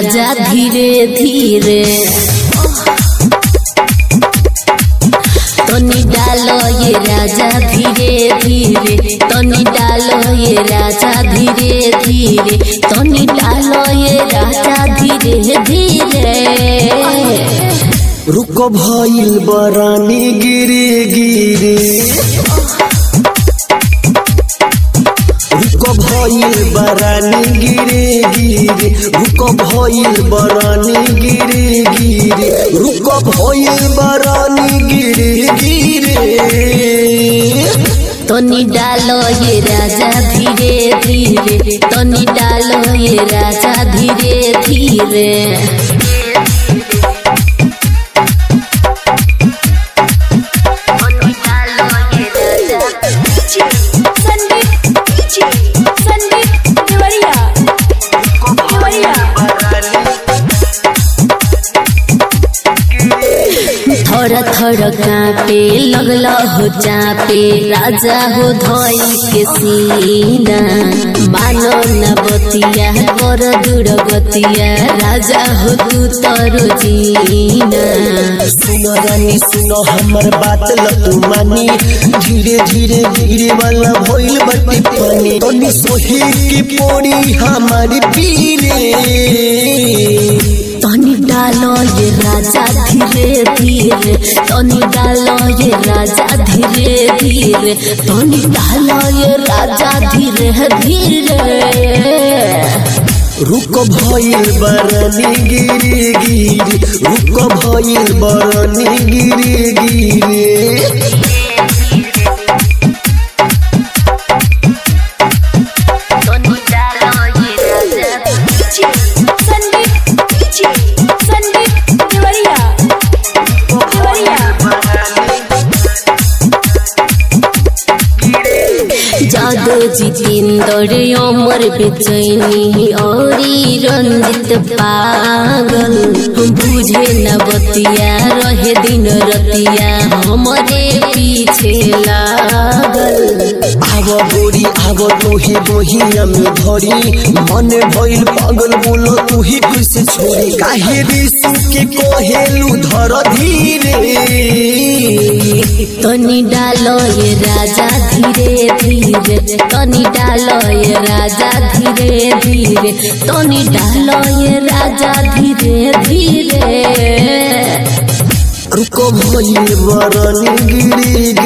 राजा धीरे धीरे तनी डालो ये राजा धीरे धीरे तनी डालो ये राजा धीरे धीरे तनी डालो ये राजा धीरे धीरे रुको भइल बरानी गिरे गिरे रुको भइल बरानी गिरे गिरे रुको भइल बरानी गिरे गिरे रुको भइल बरानी गिरे गिरे तनी डालो ये राजा धीरे धीरे तनी डालो ये राजा धीरे धीरे संदीप संदीप देवरिया देवरिया थोड़ा थोड़ा कापे लगल हो चापे राजा हो धोई के सीना मानो न बतिया कर दूर गतिया राजा हो तू तरो जीना सुनो रानी सुनो हमर बात लतू मानी धीरे धीरे धीरे वाला भइल बटी पानी तनी सोही की पोड़ी हमारी पीरे तनी डालो ये राजा धीरे धीरे तनी डालो ये राजा धीरे धीरे तनी डालो ये राजा धीरे धीरे रुक भइल बरनी गिरे गिरे रुक भइल बरनी गिरे गिरे संदीप संदीप देवरिया देवरिया जादो जितेंद्र अमर बेचैनी औरी रंजित पागल बुझे न बतिया रहे दिन रतिया हमरे पीछे लागल आव गोरी आव तोही दोहिया में धरी मन भइल पागल बोलो तू ही कैसे छोड़ी काहे रिसु के कोहेलू धर धीरे तनी डालो ये राजा धीरे धीरे तनी डालो ये राजा धीरे धीरे तनी डालो ये राजा धीरे धीरे रुको भइल बरनी गिरी